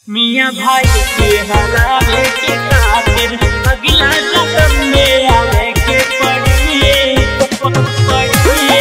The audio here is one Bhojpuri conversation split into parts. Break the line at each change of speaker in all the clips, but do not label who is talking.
मियाँ भाई के हरावे के खातिर अगला जन्म में आवे के पड़िए पड़िए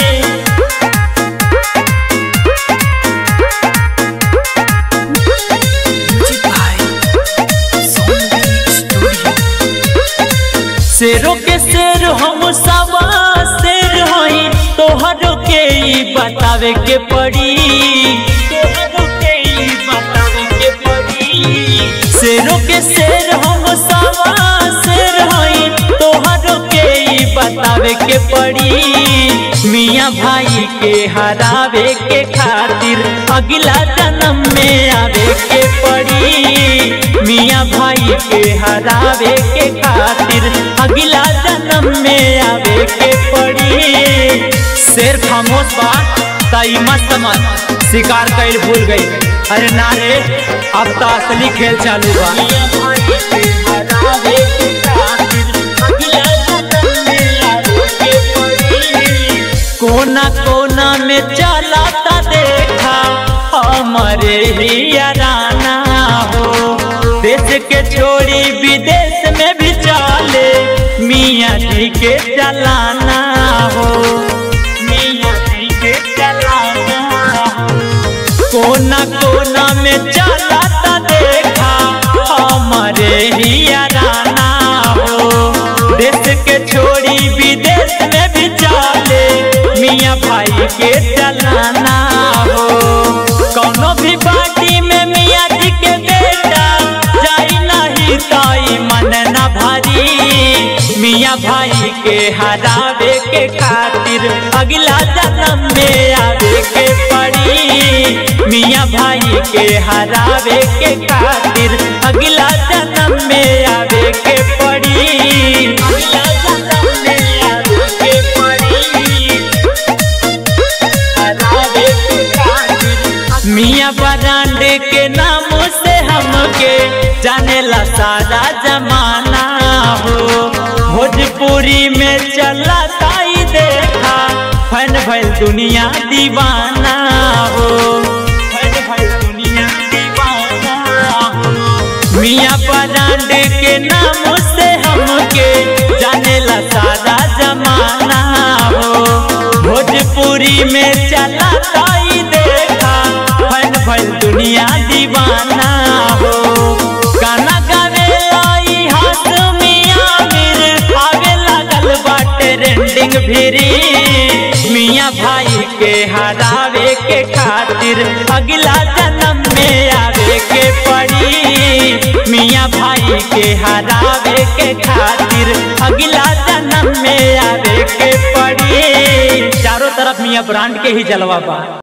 शेरों के शेर हम सवा शेर होई तोहरों के ई बतावे के पड़ी तोहरों के ई बतावे के पड़ी शेरों के शेर हम सवा शेर होई तोहरों के ई बतावे के पड़ी मियाँ भाई के हरावे के खातिर अगला जन्म में आवे के पड़ी मियाँ भाई के हरावे के खातिर अगला जन्म में आवे के पड़ी शेर खामोश बा तई मस्त मत शिकार कैल भूल गई अरे ना रे अब तो असली खेल चालू बा मियाँ भाई के हरावे के खातिर अगला जन्म में आवे के पड़ी कोना कोना में चलाता देखा हमारे ही राना हो देश के छोड़ी विदेश में भी चले मियाँ जी के चलाना हो मियाँ जी के चलाना हो कोना कोना में चलाता देखा हमारे ही राना हो देश के छोड़ी विदेश में भी चले मियाँ भाई के चलाना हो कौनो भी पार्टी में मियाँ जी के बेटा जाई नहीं ताई मन न भारी मियाँ भाई के हरावे के खातिर अगला जन्म में आवे के पड़ी मियाँ भाई के हरावे के खातिर अगला जन्म में आवे के पड़ी अगला जन्म में आवे के पड़ी हरावे के खातिर मियाँ बरांडे के नाम से हमके जानेला सारा जमाना हो भोजपुरी में चला ताई देखा फन भइल दुनिया दीवाना हो फन भइल दुनिया दीवाना हो मियाँ बरांडे के नाम से हमके जानेला सारा जमाना हो भोजपुरी में चला ताई देखा फन भइल दुनिया दीवाना हो गाना गावे लाई हाथ मियाँ मिर आवे लागल बाटे ट्रेंडिंग भिरी मियाँ भाई के हरावे के खातिर अगला जन्म में आवे के पड़ी मियाँ भाई के हरावे के खातिर अगला जन्म में आवे के पड़ी चारों तरफ मियाँ ब्रांड के ही जलवा बा